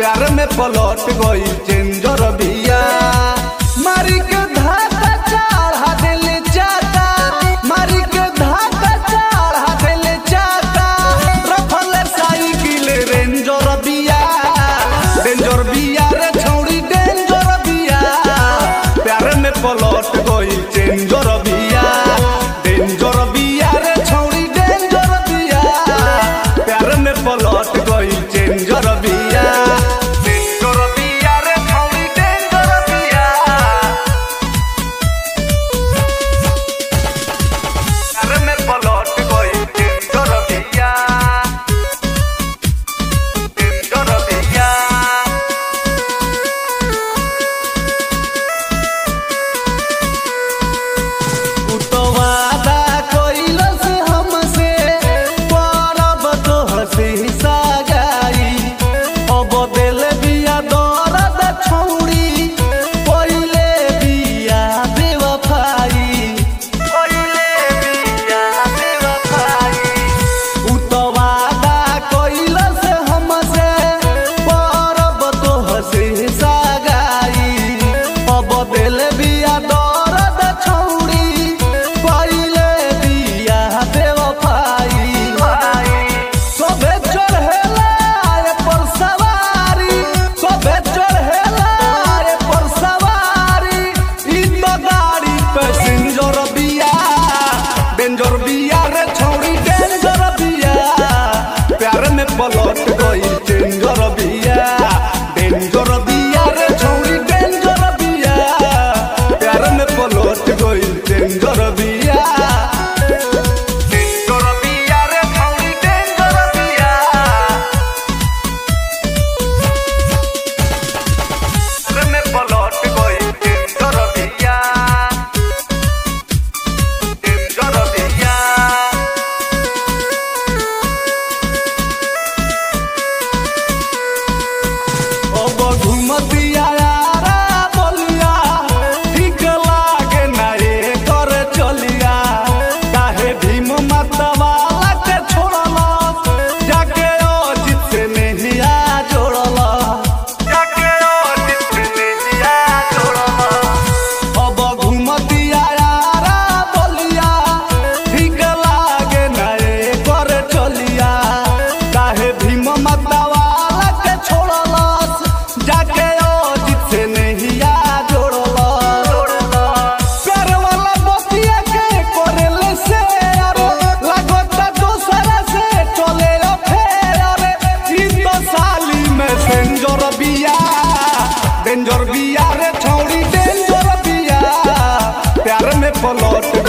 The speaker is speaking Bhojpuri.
प्यार में पलट गई चेंजर बिया मारी के धाका चढ़ा देले चाका मारी के धाका चढ़ा देले चाका रखल साइकिल रेंजर बिया डेंजर बिया रे छौड़ी डेंजर बिया प्यार में पलट गई चेंजर बिया डेंजर बिया रे छौड़ी डेंजर बिया प्यार में पलट गई चेंजर बिया डेंजर बिया रे छौड़ी डेंजर बिया प्यार में पलट गई चेंजर बिया चेंजर बिया उतवादा कइलस हमसे परब तो हसी सगाई अब दिल बिया दर्द छौड़ी पहिले बिया बेवफाई पहिले बिया बेवफाई उतवादा कइलस हमसे परब तो हसी सगाई अब दिल बिया दर्द छौड़ी पहिले बिया बेवफाई सबे चढ़ेला रे पर सवारी सबे चढ़ेला रे पर सवारी ई तो गाड़ी पैसेंजर बिया डेंजर बिया रे छौड़ी डेंजर बिया प्यार में पलट गई डेंजर बिया डेंजर बिया रे छौड़ी डेंजर बिया प्यार में पलट गई डेंजर बिया डेंजर बिया रे छौड़ी डेंजर बिया प्यार में पलट गई डेंजर बिया डेंजर बिया अब घुमतिया यारा बलिया ठीक लागे ना एकर चलिया काहे भीम मतवाला के छोड़ला जाके अजित से नहिया जोड़ला जाके अजित से नहिया जोड़ला अब घुमतिया यारा बलिया ठीक लागे ना एकर चलिया काहे भीम मतवाला के छोड़लस जाके अजित से नहिया जोड़लस प्यार वाला बतिया के करेले से अरे लागता दोसरा से चले फेर अरे ई तो साली में सेंजर बिया डेंजर बिया रे छौड़ी डेंजर बिया प्यार में पलट